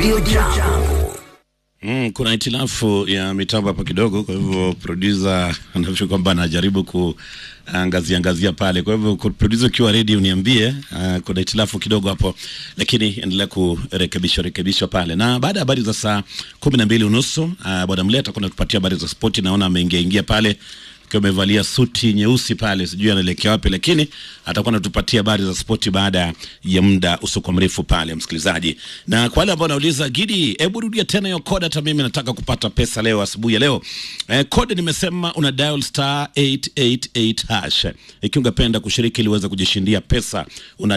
Radio Jambo. Mm, kuna hitilafu ya mitambo hapa kidogo, kwa hivyo producer anafikiri kwamba anajaribu kuangazia angazia pale. Kwa hivyo ku- producer, ukiwa ready uniambie. Uh, kuna hitilafu kidogo hapo, lakini endelea kurekebishwa rekebishwa pale. Na baada ya habari za saa kumi na mbili unusu uh, bwana Mleta atakuwa anatupatia habari za spoti. Naona ameingia ingia pale akiwa amevalia suti nyeusi pale, sijui anaelekea wapi, lakini atakuwa anatupatia habari za spoti baada ya muda usiokuwa mrefu pale, msikilizaji. Na kwa wale ambao wanauliza Gidi, hebu rudia tena hiyo code, hata mimi nataka kupata pesa leo asubuhi ya leo. Eh, code nimesema una dial star 888 hash. Ikiwa ungependa kushiriki ili uweze kujishindia pesa una